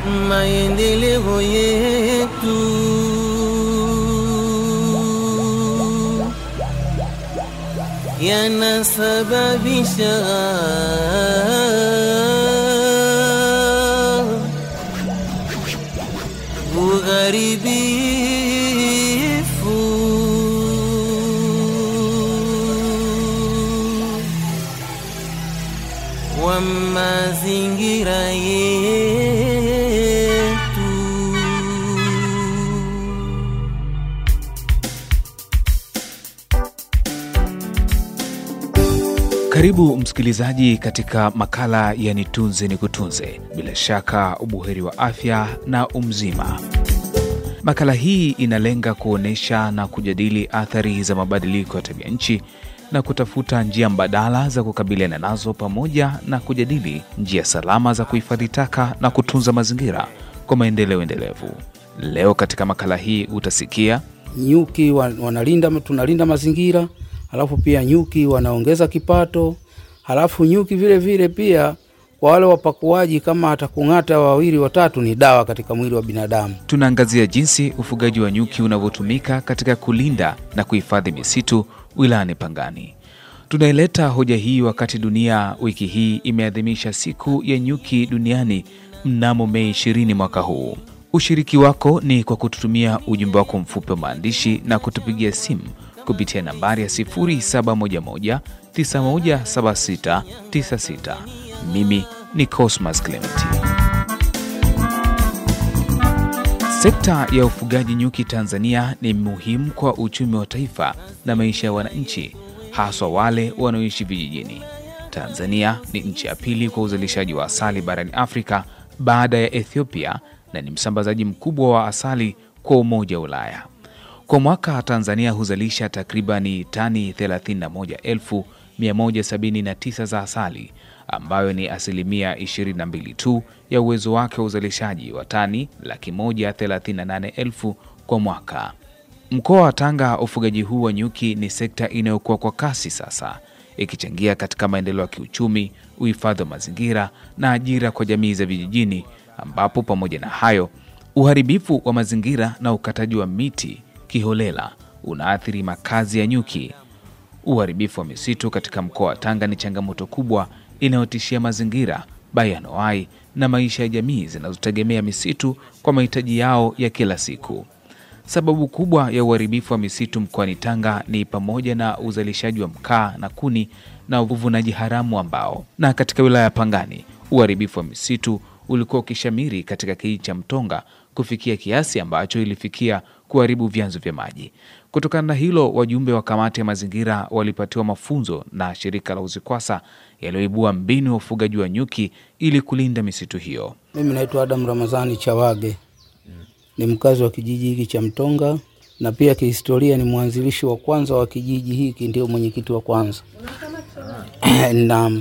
maendeleo yetu yanasababisha ugharibifu wa mazingira yetu. Karibu msikilizaji katika makala ya Nitunze ni Kutunze, bila shaka ubuheri wa afya na umzima. Makala hii inalenga kuonyesha na kujadili athari za mabadiliko ya tabia nchi na kutafuta njia mbadala za kukabiliana nazo pamoja na kujadili njia salama za kuhifadhi taka na kutunza mazingira kwa maendeleo endelevu. Leo katika makala hii utasikia nyuki wa- wanalinda tunalinda mazingira halafu pia nyuki wanaongeza kipato halafu nyuki vile vile pia kwa wale wapakuaji kama atakung'ata wawili watatu ni dawa katika mwili wa binadamu tunaangazia jinsi ufugaji wa nyuki unavyotumika katika kulinda na kuhifadhi misitu wilayani Pangani. Tunaileta hoja hii wakati dunia wiki hii imeadhimisha siku ya nyuki duniani mnamo Mei 20 mwaka huu. Ushiriki wako ni kwa kututumia ujumbe wako mfupi wa maandishi na kutupigia simu kupitia nambari ya 0711 917696. Mimi ni Cosmas Clementi. Sekta ya ufugaji nyuki Tanzania ni muhimu kwa uchumi wa taifa na maisha ya wananchi, haswa wale wanaoishi vijijini. Tanzania ni nchi ya pili kwa uzalishaji wa asali barani Afrika baada ya Ethiopia na ni msambazaji mkubwa wa asali kwa Umoja wa Ulaya. Kwa mwaka Tanzania huzalisha takribani tani 31,179 za asali ambayo ni asilimia 22 tu ya uwezo wake wa uzalishaji wa tani laki moja thelathini na nane elfu kwa mwaka. Mkoa wa Tanga, ufugaji huu wa nyuki ni sekta inayokuwa kwa kasi sasa, ikichangia katika maendeleo ya kiuchumi, uhifadhi wa mazingira na ajira kwa jamii za vijijini, ambapo pamoja na hayo uharibifu wa mazingira na ukataji wa miti kiholela unaathiri makazi ya nyuki. Uharibifu wa misitu katika mkoa wa Tanga ni changamoto kubwa inayotishia mazingira, bayoanuai na maisha ya jamii zinazotegemea misitu kwa mahitaji yao ya kila siku. Sababu kubwa ya uharibifu wa misitu mkoani Tanga ni pamoja na uzalishaji wa mkaa na kuni na uvunaji haramu wa mbao. Na katika wilaya ya Pangani, uharibifu wa misitu ulikuwa ukishamiri katika kijiji cha Mtonga kufikia kiasi ambacho ilifikia kuharibu vyanzo vya maji. Kutokana na hilo, wajumbe wa kamati ya mazingira walipatiwa mafunzo na shirika la UZIKWASA yaliyoibua mbinu ya ufugaji wa nyuki ili kulinda misitu hiyo. mimi naitwa adam ramazani chawage ni mkazi wa kijiji hiki cha mtonga na pia kihistoria ni mwanzilishi wa kwanza wa kijiji hiki ndio mwenyekiti wa kwanza naam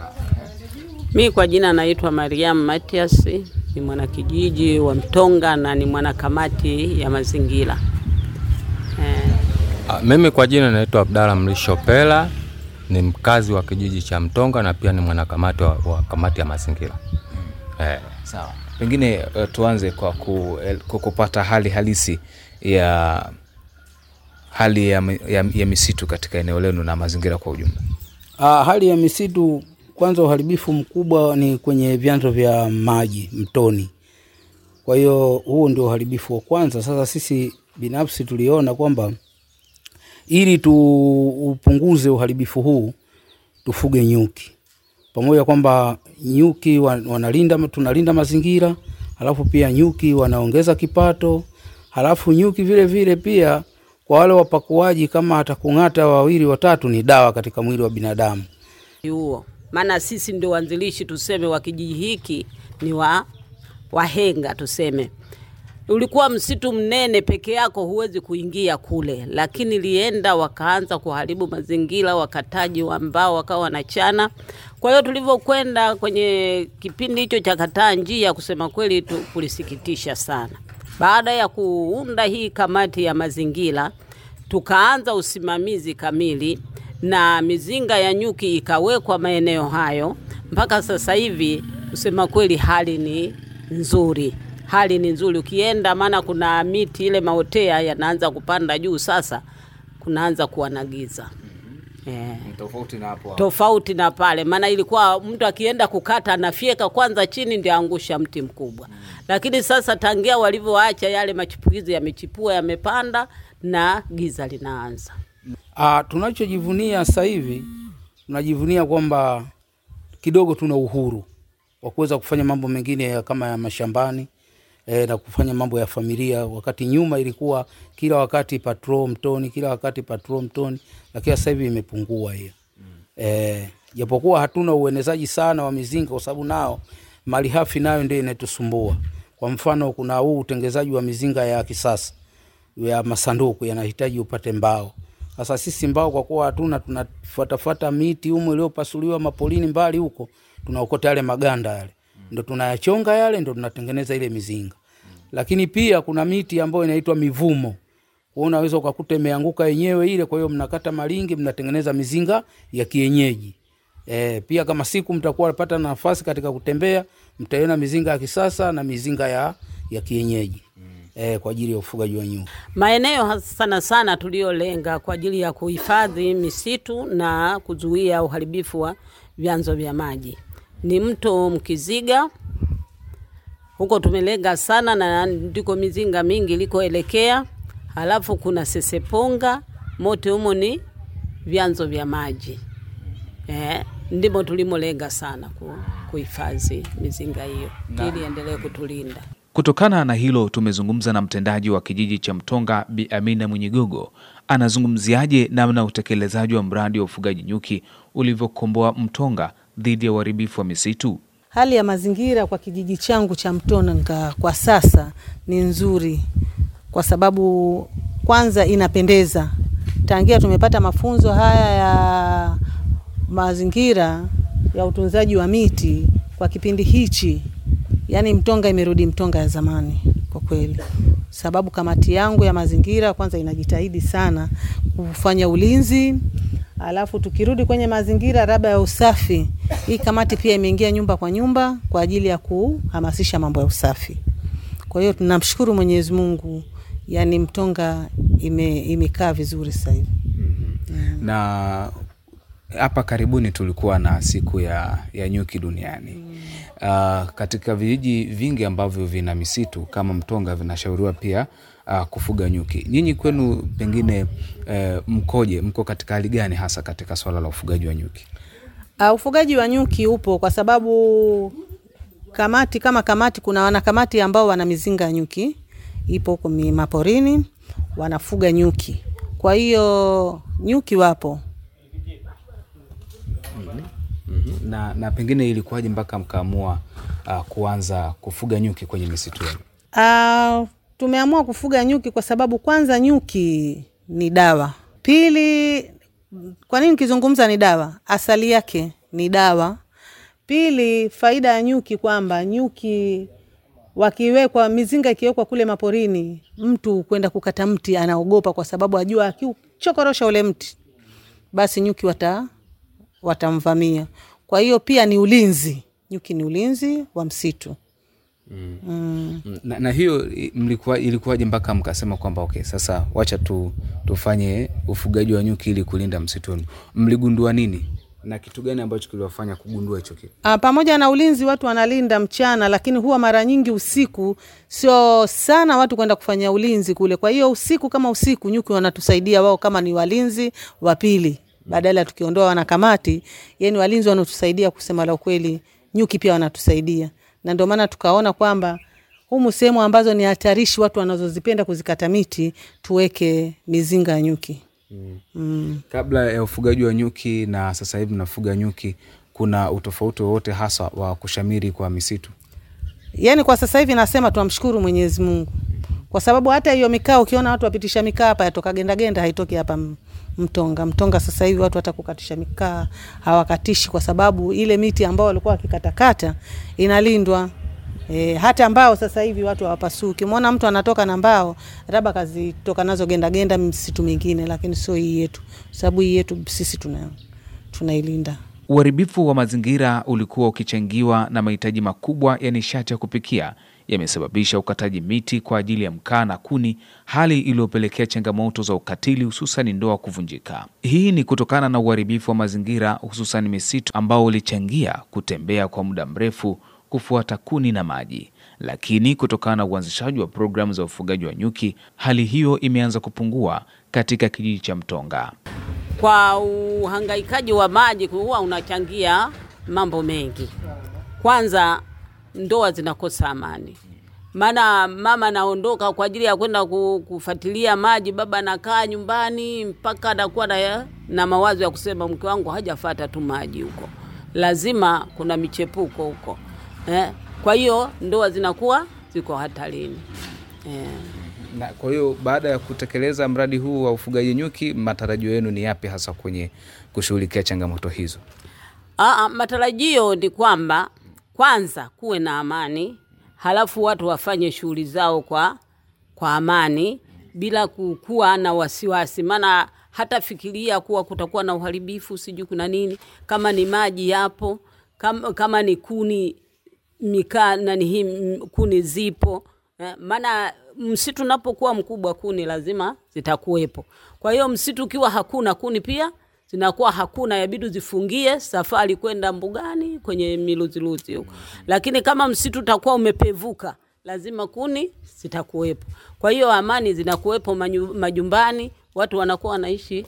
Mi kwa jina naitwa Mariam Matias, ni mwanakijiji wa Mtonga na ni mwanakamati ya mazingira eh. Ah, Mimi kwa jina naitwa Abdalla Mrisho Pela, ni mkazi wa kijiji cha Mtonga na pia ni mwanakamati wa, wa kamati ya mazingira. Eh, Sawa, pengine uh, tuanze kwa, ku, el- kwa kupata hali halisi ya hali ya, mi- ya, ya misitu katika eneo lenu na mazingira kwa ujumla. Ah, hali ya misitu kwanza, uharibifu mkubwa ni kwenye vyanzo vya maji mtoni. Kwa hiyo huo ndio uharibifu wa kwanza. Sasa sisi binafsi tuliona kwamba ili tuupunguze uharibifu huu tufuge nyuki, pamoja kwamba nyuki wa- wanalinda, tunalinda mazingira, halafu pia nyuki wanaongeza kipato, halafu nyuki vile vile pia kwa wale wapakuaji kama atakung'ata wawili watatu ni dawa katika mwili wa binadamu. huo maana sisi ndio wanzilishi tuseme wa kijiji hiki ni wa wahenga tuseme ulikuwa msitu mnene peke yako huwezi kuingia kule lakini lienda wakaanza kuharibu mazingira wakataji wa mbao wakawa wanachana kwa hiyo tulivyokwenda kwenye kipindi hicho cha kataa njia kusema kweli tu kulisikitisha sana baada ya kuunda hii kamati ya mazingira tukaanza usimamizi kamili na mizinga ya nyuki ikawekwa maeneo hayo. Mpaka sasa hivi kusema kweli, hali ni nzuri, hali ni nzuri. Ukienda maana kuna miti ile maotea yanaanza kupanda juu, sasa kunaanza kuwa na giza eh Tofauti na hapo tofauti na pale, maana ilikuwa mtu akienda kukata anafyeka kwanza chini ndio angusha mti mkubwa mm. Lakini sasa tangia walivyoacha yale machipukizi yamechipua yamepanda na giza linaanza. Ah, tunachojivunia sasa hivi tunajivunia kwamba kidogo tuna uhuru wa kuweza kufanya mambo mengine ya kama ya mashambani e, na kufanya mambo ya familia. Wakati nyuma ilikuwa kila wakati patrol mtoni, kila wakati patrol mtoni, lakini sasa hivi imepungua hiyo e, japokuwa hatuna uenezaji sana wa mizinga kwa sababu nao malighafi nayo ndio inatusumbua. Kwa mfano, kuna huu utengenezaji wa mizinga ya kisasa ya masanduku yanahitaji upate mbao. Sasa sisi mbao kwa kuwa hatuna, tunafuatafuata miti humo iliyopasuliwa mapolini mbali huko, tunaokota yale maganda yale, ndo tunayachonga yale, ndo tunatengeneza ile mizinga. Lakini pia kuna miti ambayo inaitwa mivumo, kwa unaweza ukakuta imeanguka yenyewe ile, kwa hiyo mnakata malingi, mnatengeneza mizinga ya kienyeji. E, pia kama siku mtakuwa napata nafasi katika kutembea, mtaiona mizinga ya kisasa na mizinga ya, ya kienyeji e, kwa ajili ya ufugaji wa nyuki. Maeneo hasa sana sana tuliyolenga kwa ajili ya kuhifadhi misitu na kuzuia uharibifu wa vyanzo vya maji ni mto Mkiziga. Huko tumelenga sana na ndiko mizinga mingi ilikoelekea. Halafu kuna Seseponga, mote humo ni vyanzo vya maji eh, ndimo tulimolenga sana ku- kuhifadhi mizinga hiyo ili endelee kutulinda. Kutokana na hilo tumezungumza na mtendaji wa kijiji cha Mtonga Bi Amina Mwenyigogo. Anazungumziaje namna utekelezaji wa mradi wa ufugaji nyuki ulivyokomboa Mtonga dhidi ya uharibifu wa misitu? Hali ya mazingira kwa kijiji changu cha Mtonga kwa sasa ni nzuri, kwa sababu kwanza inapendeza. Tangia tumepata mafunzo haya ya mazingira ya utunzaji wa miti kwa kipindi hichi, yani Mtonga imerudi Mtonga ya zamani kwa kweli, sababu kamati yangu ya mazingira kwanza inajitahidi sana kufanya ulinzi Alafu tukirudi kwenye mazingira labda ya usafi, hii kamati pia imeingia nyumba kwa nyumba kwa ajili ya kuhamasisha mambo ya usafi. Kwa hiyo tunamshukuru Mwenyezi Mungu, yani Mtonga ime, imekaa vizuri sasa hivi. na hapa karibuni tulikuwa na siku ya, ya nyuki duniani uh, katika vijiji vingi ambavyo vina misitu kama Mtonga vinashauriwa pia uh, kufuga nyuki. Nyinyi kwenu pengine uh, mkoje? Mko katika hali gani hasa katika swala la ufugaji wa nyuki? Uh, ufugaji wa nyuki upo kwa sababu kamati kama kamati, kuna wanakamati ambao wana mizinga ya nyuki ipo huko mi- maporini wanafuga nyuki. Kwa hiyo nyuki wapo. Na, na pengine ilikuwaje mpaka mkaamua uh, kuanza kufuga nyuki kwenye misitu yenu? Uh, tumeamua kufuga nyuki kwa sababu kwanza nyuki ni dawa. Pili, kwa nini nikizungumza ni dawa? Asali yake ni dawa. Pili, faida ya nyuki kwamba nyuki wakiwekwa, mizinga ikiwekwa kule maporini, mtu kwenda kukata mti anaogopa, kwa sababu ajua akiuchokorosha ule mti, basi nyuki wata watamvamia. Kwa hiyo pia ni ulinzi, nyuki ni ulinzi wa msitu. na, na hiyo i- mlikuwa, ilikuwaje mpaka mkasema kwamba okay, sasa wacha tu, tufanye ufugaji wa nyuki ili kulinda msitu wenu? Mligundua nini na kitu gani ambacho kiliwafanya kugundua hicho kitu? Ah, pamoja na ulinzi watu wanalinda mchana, lakini huwa mara nyingi usiku sio sana watu kwenda kufanya ulinzi kule. Kwa hiyo usiku kama usiku, nyuki wanatusaidia wao kama ni walinzi wa pili, badala ya tukiondoa wanakamati, yani walinzi wanatusaidia. Kusema la ukweli, nyuki pia wanatusaidia, na ndio maana tukaona kwamba humu sehemu ambazo ni hatarishi, watu wanazozipenda kuzikata miti, tuweke mizinga ya nyuki. Kabla ya ufugaji wa nyuki na sasa hivi mnafuga nyuki, kuna utofauti wowote hasa wa kushamiri kwa misitu? Yaani kwa sasa hivi nasema tunamshukuru Mwenyezi Mungu kwa sababu hata hiyo mikaa ukiona watu wapitisha mikaa hapa yatoka genda genda, haitoki hapa M- Mtonga. Mtonga sasa hivi watu hata kukatisha mikaa hawakatishi, kwa sababu ile miti ambao walikuwa wakikatakata inalindwa. E, hata mbao sasa hivi watu hawapasui. Ukimwona mtu anatoka na mbao, labda kazitoka nazo genda genda msitu mingine, lakini sio hii yetu, sababu hii yetu sisi tuna tunailinda. Uharibifu wa mazingira ulikuwa ukichangiwa na mahitaji makubwa ya nishati ya kupikia yamesababisha ukataji miti kwa ajili ya mkaa na kuni, hali iliyopelekea changamoto za ukatili, hususan ndoa kuvunjika. Hii ni kutokana na uharibifu wa mazingira, hususan misitu ambao ulichangia kutembea kwa muda mrefu kufuata kuni na maji. Lakini kutokana na uanzishaji wa programu za ufugaji wa nyuki, hali hiyo imeanza kupungua katika kijiji cha Mtonga. kwa uhangaikaji wa maji huwa unachangia mambo mengi. Kwanza, ndoa zinakosa amani, maana mama anaondoka kwa ajili ya kwenda ku- kufuatilia maji, baba anakaa nyumbani mpaka anakuwa na, na mawazo ya kusema mke wangu hajafata tu maji huko, lazima kuna michepuko huko eh. Kwa hiyo ndoa zinakuwa ziko hatarini eh. Na kwa hiyo baada ya kutekeleza mradi huu wa ufugaji nyuki, matarajio yenu ni yapi hasa kwenye kushughulikia changamoto hizo? Aa, matarajio ni kwamba kwanza kuwe na amani, halafu watu wafanye shughuli zao kwa, kwa amani bila kukuwa na wasiwasi, maana hata fikiria kuwa kutakuwa na uharibifu, sijui kuna nini, kama ni maji yapo, kama, kama ni kuni mikaa nani hii m- kuni zipo eh, maana msitu unapokuwa mkubwa kuni lazima zitakuwepo. Kwa hiyo msitu ukiwa hakuna kuni pia zinakuwa hakuna, yabidi zifungie safari kwenda mbugani kwenye miluziluzi huko. Lakini kama msitu utakuwa umepevuka, lazima kuni zitakuwepo. Kwa hiyo amani zinakuwepo manyu- majumbani, watu wanakuwa wanaishi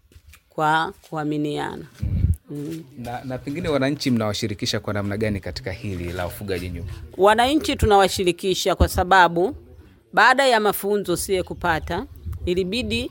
kwa kuaminiana. Na, na pengine wananchi mnawashirikisha kwa namna gani katika hili la ufugaji nyuki? Wananchi tunawashirikisha kwa sababu baada ya mafunzo sie kupata, ilibidi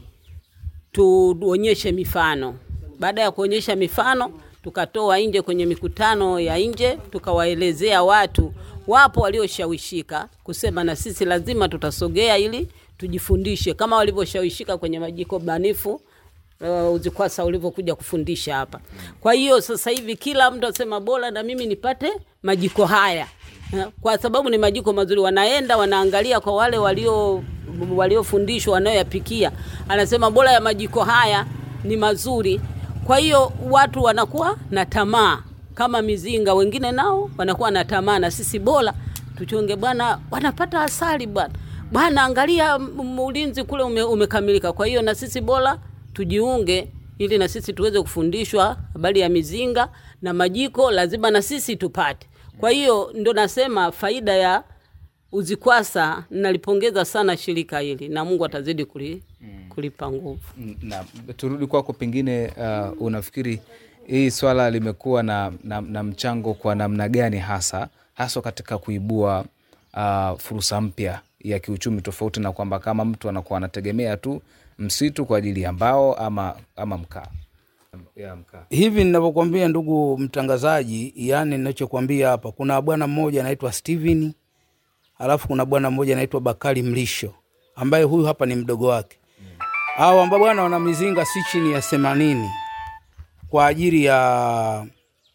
tuonyeshe mifano. Baada ya kuonyesha mifano, tukatoa nje kwenye mikutano ya nje, tukawaelezea watu, wapo walioshawishika kusema na sisi lazima tutasogea ili tujifundishe kama walivyoshawishika kwenye majiko banifu uh, UZIKWASA ulivyokuja kufundisha hapa. Kwa hiyo sasa hivi kila mtu asema bora na mimi nipate majiko haya Eh, kwa sababu ni majiko mazuri. Wanaenda wanaangalia kwa wale walio waliofundishwa wanayoyapikia, anasema bora ya majiko haya ni mazuri. Kwa hiyo watu wanakuwa na tamaa kama mizinga, wengine nao wanakuwa na tamaa, na sisi bora tuchonge bwana, wanapata asali bwana bwana, angalia m- ulinzi kule ume, umekamilika. Kwa hiyo na sisi bora tujiunge ili na sisi tuweze kufundishwa habari ya mizinga na majiko, lazima na sisi tupate. Kwa hiyo ndo nasema faida ya UZIKWASA, nalipongeza sana shirika hili na Mungu atazidi kuli, kulipa nguvu. Na turudi kwako, pengine uh, unafikiri hii swala limekuwa na, na, na mchango kwa namna gani hasa haswa katika kuibua uh, fursa mpya ya kiuchumi, tofauti na kwamba kama mtu anakuwa anategemea tu msitu kwa ajili ya mbao ama, ama mkaa ya mkaa. hivi ninavyokuambia ndugu mtangazaji, yani ninachokwambia hapa, kuna bwana mmoja anaitwa Steven, alafu kuna bwana mmoja anaitwa Bakari Mlisho ambaye huyu hapa ni mdogo wake. Hao ambao bwana wana mizinga si chini ya themanini kwa ajili ya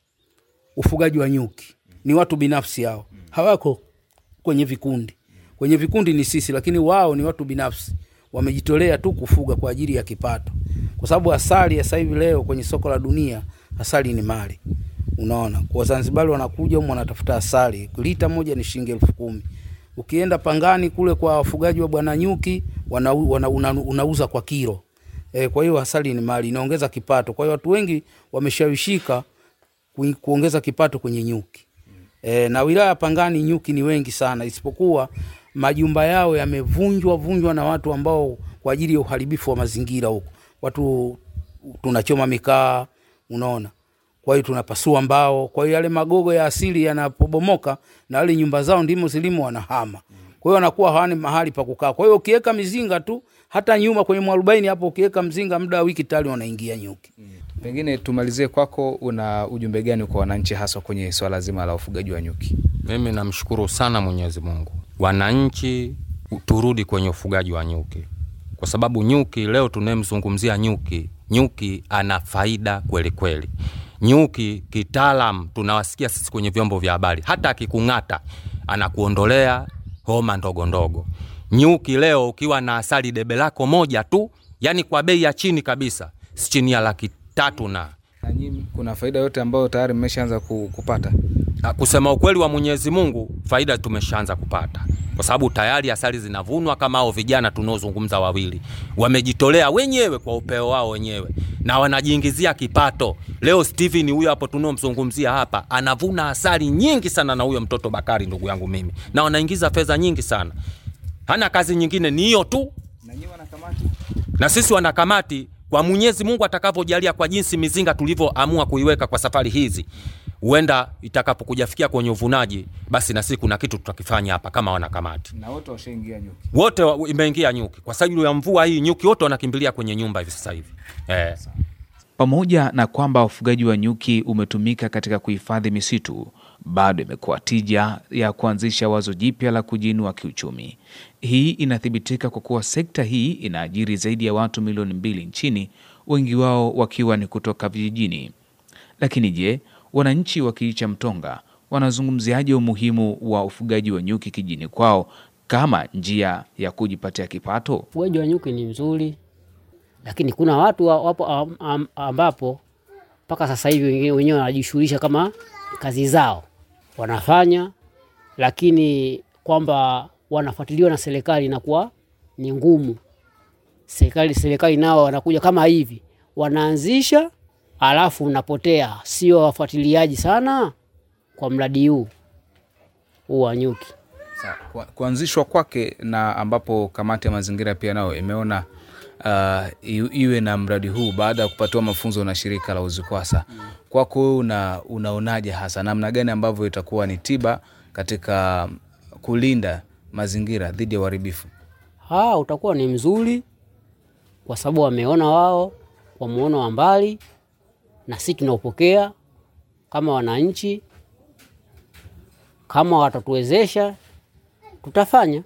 ufugaji wa nyuki. Ni watu binafsi hao, hawako kwenye vikundi. Kwenye vikundi ni sisi, lakini wao ni watu binafsi, wamejitolea tu kufuga kwa ajili ya kipato, kwa sababu asali ya sasa hivi leo kwenye soko la dunia, asali ni mali. Unaona, kwa Zanzibari wanakuja humu wanatafuta asali, lita moja ni shilingi elfu kumi. Ukienda Pangani kule kwa wafugaji wa bwana nyuki wana, wana, una, unauza kwa kilo e, kwa hiyo asali ni mali, inaongeza kipato. Kwa hiyo watu wengi wameshawishika ku- kuongeza kipato kwenye nyuki e, na wilaya ya Pangani nyuki ni wengi sana, isipokuwa majumba yao yamevunjwa vunjwa na watu ambao kwa ajili ya uharibifu wa mazingira huko, watu tunachoma mikaa, unaona kwa hiyo tunapasua mbao. Kwa hiyo yale magogo ya asili yanapobomoka na wale nyumba zao ndimo zilimo wanahama, kwa hiyo wanakuwa hawana mahali pa kukaa. Kwa hiyo ukiweka mizinga tu, hata nyuma kwenye mwarobaini hapo, ukiweka mzinga muda wa wiki tayari wanaingia nyuki. Pengine tumalizie kwako, una ujumbe gani kwa wananchi haswa kwenye swala zima la ufugaji wa nyuki? Mimi namshukuru sana Mwenyezi Mungu. Wananchi, turudi kwenye ufugaji wa nyuki, kwa sababu nyuki, leo tunayemzungumzia nyuki, nyuki ana faida kweli kweli. Nyuki kitaalam tunawasikia sisi kwenye vyombo vya habari, hata akikung'ata anakuondolea homa ndogo ndogo. Nyuki leo ukiwa na asali debe lako moja tu, yani kwa bei ya chini kabisa, si chini ya laki tatu na Na nyinyi kuna faida yote ambayo tayari mmeshaanza ku- kupata? Ah, Kusema ukweli wa Mwenyezi Mungu, faida tumeshaanza kupata kwa sababu tayari asali zinavunwa kama hao vijana tunaozungumza wawili wamejitolea wenyewe kwa upeo wao wenyewe na wanajiingizia kipato. Leo Steven huyo hapo tunaomzungumzia hapa anavuna asali nyingi sana, na huyo mtoto Bakari ndugu yangu mimi, na wanaingiza fedha nyingi sana. Hana kazi nyingine, ni hiyo tu Na nyinyi wanakamati? na sisi wanakamati kwa Mwenyezi Mungu atakavyojalia, kwa jinsi mizinga tulivyoamua kuiweka kwa safari hizi, huenda itakapokujafikia kwenye uvunaji, basi na sisi kuna kitu tutakifanya hapa kama wanakamati Na wote washaingia nyuki. wote wa- imeingia nyuki kwa sababu ya mvua hii, nyuki wote wanakimbilia kwenye nyumba hivi sasa hivi eh. Pamoja na kwamba ufugaji wa nyuki umetumika katika kuhifadhi misitu, bado imekuwa tija ya kuanzisha wazo jipya la kujiinua kiuchumi. Hii inathibitika kwa kuwa sekta hii inaajiri zaidi ya watu milioni mbili nchini, wengi wao wakiwa ni kutoka vijijini. Lakini je, wananchi wa kijiji cha Mtonga wanazungumziaje umuhimu wa ufugaji wa nyuki kijini kwao kama njia ya kujipatia kipato? Ufugaji wa nyuki ni mzuri, lakini kuna watu wa- wapo am- am- ambapo mpaka sasa hivi wengine wenyewe wanajishughulisha kama kazi zao wanafanya, lakini kwamba wanafuatiliwa na serikali inakuwa ni ngumu. Serikali serikali nao wanakuja kama hivi, wanaanzisha alafu unapotea, sio wafuatiliaji sana kwa mradi huu huu wa nyuki. Sawa. Kwa- Kuanzishwa kwake na ambapo kamati ya mazingira pia nayo imeona uh, i- iwe na mradi huu baada ya kupatiwa mafunzo na shirika la UZIKWASA. Kwako wewe una, unaonaje hasa namna gani ambavyo itakuwa ni tiba katika kulinda mazingira dhidi ya uharibifu? ha utakuwa ni mzuri kwa sababu wameona wao kwa muono wa mbali, na sisi tunaopokea kama wananchi, kama watatuwezesha tutafanya.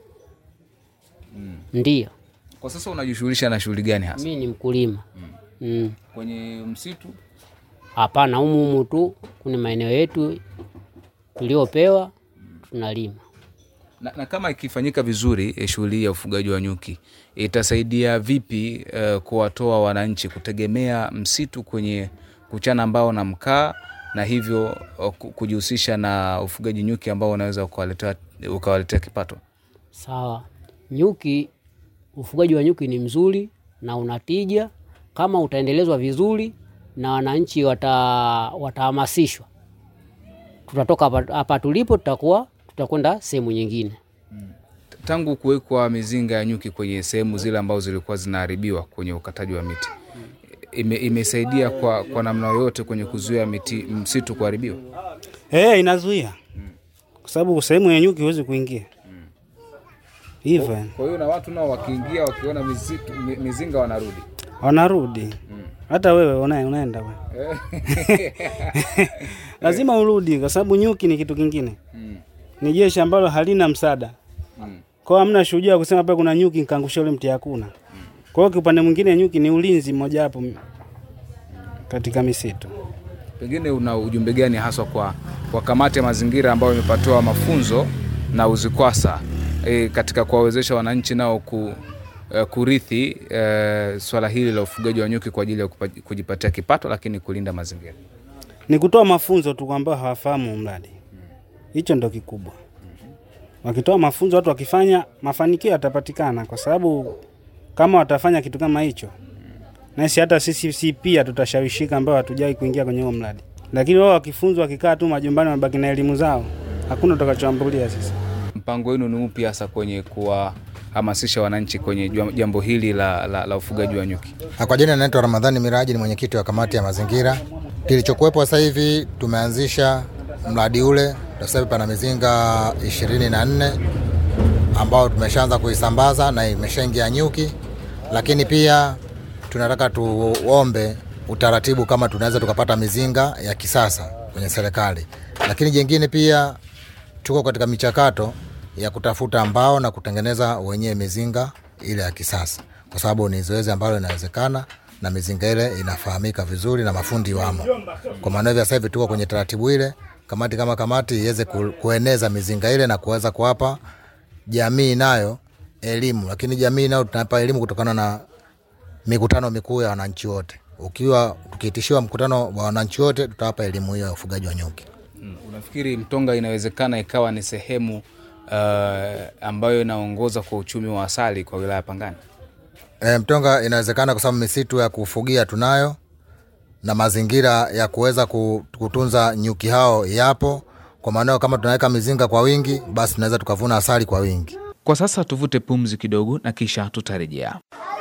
Ndio, Kwa sasa unajishughulisha na shughuli gani hasa mimi ni mkulima mm. kwenye msitu? Hapana, humu humu tu kuna maeneo yetu tuliopewa tunalima. Na, na kama ikifanyika vizuri eh, shughuli hii ya ufugaji wa nyuki itasaidia vipi eh, kuwatoa wananchi kutegemea msitu kwenye kuchana mbao na mkaa na hivyo eh, ku- kujihusisha na ufugaji nyuki ambao unaweza ukawaletea ukawaletea kipato? Sawa, nyuki, ufugaji wa nyuki ni mzuri na unatija kama utaendelezwa vizuri na wananchi wata watahamasishwa, tutatoka hapa- hapa tulipo, tutakuwa tutakwenda sehemu nyingine. Tangu kuwekwa mizinga ya nyuki kwenye sehemu zile ambazo zilikuwa zinaharibiwa kwenye ukataji wa miti ime, imesaidia kwa, kwa namna yoyote kwenye kuzuia miti msitu kuharibiwa? Eh, inazuia kwa sababu sehemu ya nyuki huwezi kuingia hivyo, yani. Kwa hiyo na watu nao wakiingia wakiona misitu, mi- mizinga wanarudi. wanarudi. Hata wewe una, unaenda wewe. lazima urudi, kwa sababu nyuki ni kitu kingine, ni jeshi ambalo halina msaada. Kwa hiyo hamna shujaa kusema pale kuna nyuki nikaangusha ule mti, hakuna. Kwa hiyo kiupande mwingine nyuki ni ulinzi mmojawapo katika misitu. Pengine una ujumbe gani haswa kwa, kwa kamati ya mazingira ambayo imepatiwa mafunzo na UZIKWASA e, katika kuwawezesha wananchi nao ku, e, kurithi e, swala hili la ufugaji wa nyuki kwa ajili ya kupa- kujipatia kipato, lakini kulinda mazingira. ni kutoa mafunzo tu kwa ambao hawafahamu mradi. Hicho ndo kikubwa. Wakitoa mafunzo, watu wakifanya, mafanikio yatapatikana, kwa sababu kama watafanya kitu kama hicho, nasi hata sisi si pia tutashawishika, ambao hatujai kuingia kwenye huo mradi. Lakini wao wakifunzwa, wakikaa tu majumbani, wabaki na elimu zao, hakuna utakachoambulia sisi. Mpango wenu ni upi hasa kwenye kuwahamasisha wananchi kwenye jwa- jambo hili la, la, la ufugaji wa nyuki? Na Kwa jina naitwa Ramadhani Miraji, ni mwenyekiti wa kamati ya mazingira. Kilichokuwepo sasa hivi tumeanzisha mradi ule, sasa hivi pana mizinga ishirini na nne ambao tumeshaanza kuisambaza na imeshaingia nyuki, lakini pia tunataka tuombe utaratibu kama tunaweza tukapata mizinga ya kisasa kwenye serikali, lakini jengine pia tuko katika michakato ya kutafuta mbao na kutengeneza wenyewe mizinga ile ya kisasa, kwa sababu ni zoezi ambalo linawezekana na mizinga ile inafahamika vizuri na mafundi wamo. Kwa maana hivyo sasa hivi tuko kwenye taratibu ile, kamati kama kamati iweze ku- kueneza mizinga ile na kuweza kuwapa jamii nayo elimu, lakini jamii nayo tunapa elimu kutokana na mikutano mikuu ya wananchi wote ukiwa tukiitishiwa mkutano wa wananchi wote, tutawapa elimu hiyo ya ufugaji wa nyuki. Mm, Unafikiri Mtonga inawezekana ikawa ni sehemu uh, ambayo inaongoza kwa uchumi wa asali kwa wilaya ya Pangani? E, Mtonga inawezekana kwa sababu misitu ya kufugia tunayo na mazingira ya kuweza ku- kutunza nyuki hao yapo. Kwa maana kama tunaweka mizinga kwa wingi, basi tunaweza tukavuna asali kwa wingi. Kwa sasa tuvute pumzi kidogo na kisha tutarejea.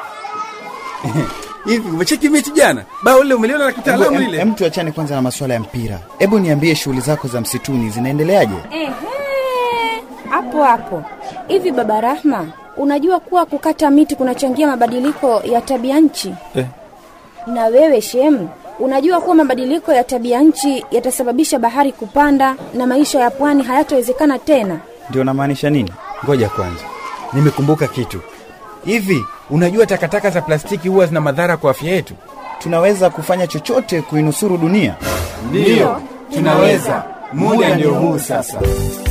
Hivi umecheki mechi jana? Bao lile umeliona la kitaalamu Em- lile? em, tuachane kwanza na masuala ya mpira. Hebu niambie shughuli zako za msituni zinaendeleaje? Ehe, hapo hapo. Hivi baba Rahma, unajua kuwa kukata miti kunachangia mabadiliko ya tabia nchi? Eh. Na wewe Shem, unajua kuwa mabadiliko ya tabia nchi yatasababisha bahari kupanda na maisha ya pwani hayatowezekana tena? Ndio unamaanisha nini? Ngoja kwanza, nimekumbuka kitu. Hivi unajua takataka za plastiki huwa zina madhara kwa afya yetu? Tunaweza kufanya chochote kuinusuru dunia. Ndiyo, tunaweza. Muda ndio huu sasa.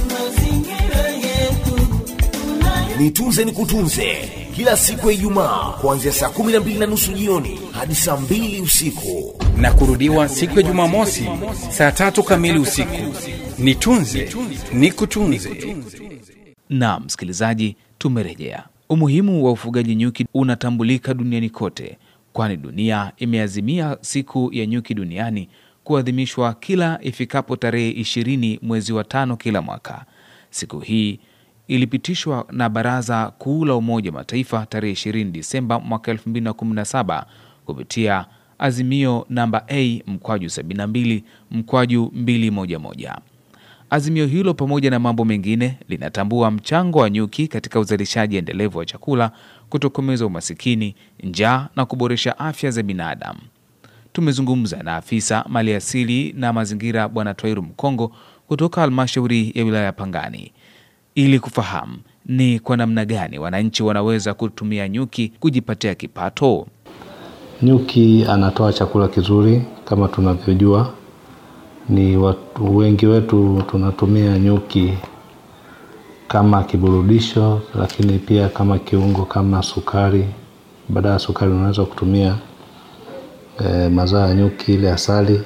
Nitunze ni kutunze kila siku ya Ijumaa kuanzia saa kumi na mbili na nusu jioni hadi saa mbili usiku. Na kurudiwa siku ya Jumamosi saa tatu kamili usiku. Nitunze ni kutunze. Na msikilizaji, tumerejea. Umuhimu wa ufugaji nyuki unatambulika duniani kote, kwani dunia imeazimia siku ya nyuki duniani kuadhimishwa kila ifikapo tarehe ishirini mwezi wa tano kila mwaka. Siku hii ilipitishwa na Baraza Kuu la Umoja wa Mataifa tarehe 20 Disemba mwaka 2017 kupitia azimio namba A mkwaju 72 mkwaju 211. Azimio hilo pamoja na mambo mengine linatambua mchango wa nyuki katika uzalishaji endelevu wa chakula, kutokomeza umasikini, njaa na kuboresha afya za binadamu. Tumezungumza na afisa maliasili na mazingira Bwana Twairu Mkongo kutoka halmashauri ya wilaya ya Pangani ili kufahamu ni kwa namna gani wananchi wanaweza kutumia nyuki kujipatia kipato. Nyuki anatoa chakula kizuri kama tunavyojua, ni watu wengi wetu tunatumia nyuki kama kiburudisho, lakini pia kama kiungo, kama sukari. Badala ya sukari unaweza kutumia e, mazao ya nyuki, ile asali.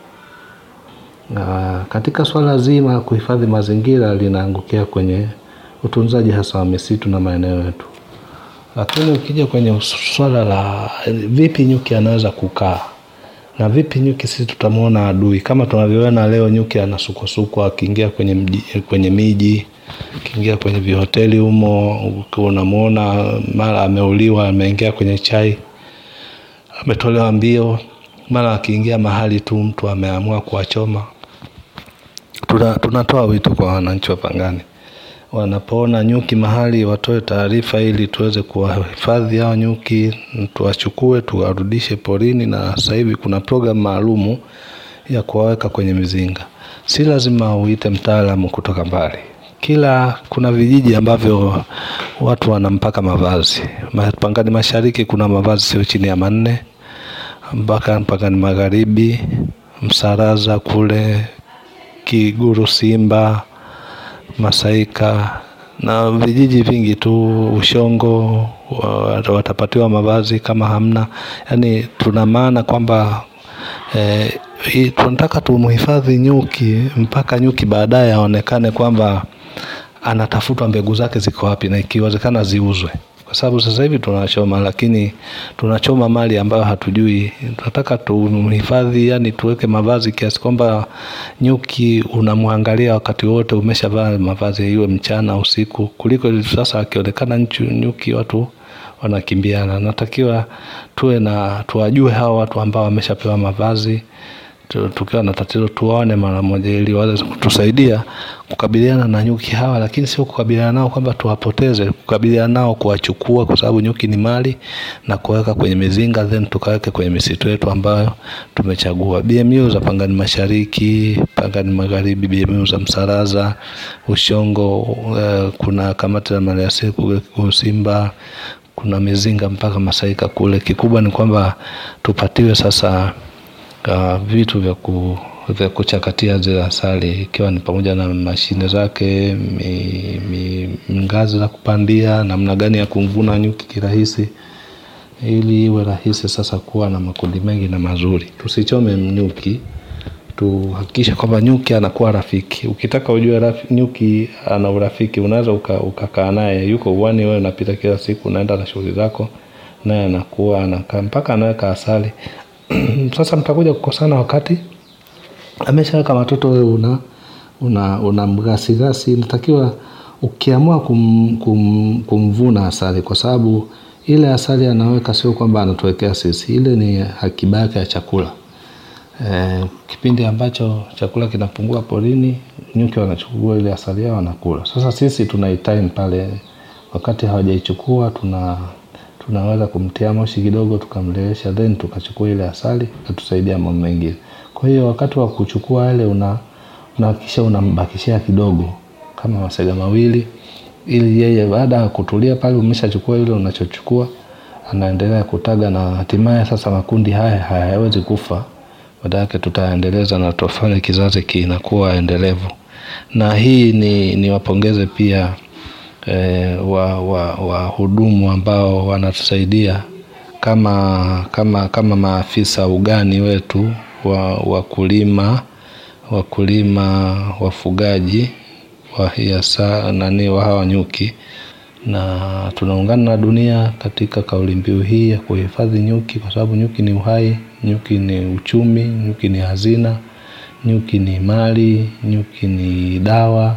Na katika swala zima la kuhifadhi mazingira linaangukia kwenye utunzaji hasa wa misitu na maeneo yetu. Lakini ukija kwenye swala la vipi nyuki anaweza kukaa na vipi nyuki sisi tutamwona adui, kama tunavyoona leo nyuki anasukwasukwa akiingia kwenye, mji, kwenye miji akiingia kwenye vihoteli humo, unamwona mara ameuliwa, ameingia kwenye chai, ametolewa mbio, mara akiingia mahali tu mtu ameamua kuwachoma. Tuna, tunatoa wito kwa wananchi wa Pangani wanapoona nyuki mahali watoe taarifa ili tuweze kuwahifadhi hao nyuki, tuwachukue tuwarudishe porini. Na sasa hivi kuna programu maalumu ya kuwaweka kwenye mizinga. Si lazima uite mtaalamu kutoka mbali. Kila kuna vijiji ambavyo watu wanampaka mavazi. Pangani Mashariki kuna mavazi sio chini ya manne, mpaka Pangani Magharibi, Msaraza kule Kiguru, Simba Masaika na vijiji vingi tu, Ushongo watapatiwa mavazi kama hamna. Yani tuna maana kwamba eh, tunataka tumhifadhi nyuki mpaka nyuki baadaye aonekane kwamba anatafutwa mbegu zake ziko wapi, na ikiwezekana ziuzwe, kwa sababu sasa hivi tunachoma, lakini tunachoma mali ambayo hatujui. Tunataka tumhifadhi, yani tuweke mavazi kiasi kwamba nyuki unamwangalia wakati wote, umeshavaa mavazi, iwe mchana usiku, kuliko hivi sasa akionekana nyuki watu wanakimbiana. Natakiwa tuwe na tuwajue hawa watu ambao wameshapewa mavazi tukiwa na tatizo tuwaone mara moja, ili waweze kutusaidia kukabiliana na nyuki hawa, lakini sio kukabiliana nao kwamba tuwapoteze, kukabiliana nao kuwachukua, kwa sababu nyuki ni mali, na kuweka kwenye mizinga, then tukaweke kwenye misitu yetu ambayo tumechagua. BMU za Pangani Mashariki, Pangani Magharibi, BMU za Msaraza, Ushongo, uh, kuna kamati la maliasili kule Simba, kuna mizinga mpaka Masaika kule. Kikubwa ni kwamba tupatiwe sasa Uh, vitu vya, ku, vya kuchakatia zile asali ikiwa ni pamoja na mashine zake mi, mi, ngazi za kupandia, namna gani ya kumvuna nyuki kirahisi. ili iwe rahisi sasa kuwa na makundi mengi na mazuri. Tusichome nyuki, tuhakikishe kwamba nyuki anakuwa rafiki. Ukitaka ujue rafi, nyuki ana urafiki, unaweza uka- ukakaa naye, yuko uwani, wewe unapita kila siku, unaenda na shughuli zako, naye anakuwa anakaa mpaka anaweka asali. Sasa mtakuja kukosana wakati ameshaweka watoto, wewe una una, una mgasigasi. Inatakiwa ukiamua kum, kum, kumvuna asali, kwa sababu ile asali anaweka sio kwamba anatuwekea sisi, ile ni akiba yake ya chakula. E, kipindi ambacho chakula kinapungua porini, nyuki wanachukua ile asali yao wanakula. Sasa sisi tunaitime pale, wakati hawajaichukua tuna tunaweza kumtia moshi kidogo tukamlewesha, then tukachukua ile asali katusaidia mambo mengine. Kwa hiyo wakati wa kuchukua yale una unahakikisha unambakishia kidogo kama masega mawili, ili yeye baada ya kutulia pale, umeshachukua ile unachochukua, anaendelea kutaga na hatimaye sasa makundi haya hayawezi kufa, baada yake tutaendeleza na tutafanya kizazi kinakuwa endelevu. Na hii ni niwapongeze pia eh, wa, wa, wahudumu ambao wanatusaidia kama, kama, kama maafisa ugani wetu wa wakulima wakulima wafugaji wa hiasa nani wa hawa nyuki, na tunaungana na dunia katika kauli mbiu hii ya kuhifadhi nyuki, kwa sababu nyuki ni uhai, nyuki ni uchumi, nyuki ni hazina, nyuki ni mali, nyuki ni dawa.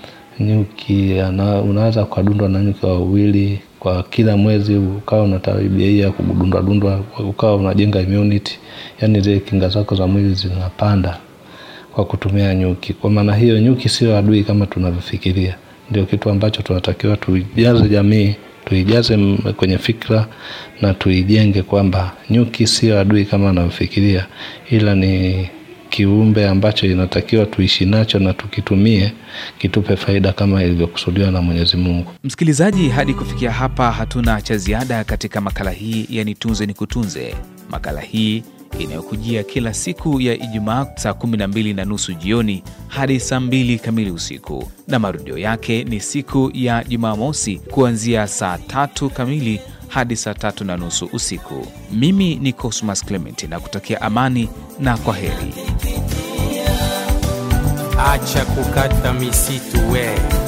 Nyuki ana, unaweza ukadundwa na nyuki wawili kwa kila mwezi, ukawa una tabia hii ya kudundwa dundwa, ukawa unajenga immunity, yani zile kinga zako za mwili zinapanda kwa kutumia nyuki. Kwa maana hiyo, nyuki sio adui kama tunavyofikiria. Ndio kitu ambacho tunatakiwa tuijaze jamii, tuijaze m- kwenye fikra na tuijenge kwamba nyuki sio adui kama anavyofikiria, ila ni kiumbe ambacho inatakiwa tuishi nacho na tukitumie kitupe faida kama ilivyokusudiwa na Mwenyezi Mungu. Msikilizaji, hadi kufikia hapa hatuna cha ziada katika makala hii ya Nitunze Nikutunze. Makala hii inayokujia kila siku ya Ijumaa saa 12 na nusu jioni hadi saa 2 kamili usiku, na marudio yake ni siku ya Jumamosi kuanzia saa tatu kamili hadi saa tatu na nusu usiku. Mimi ni Cosmas Clement na kutakia amani na kwa heri. Acha kukata misitu we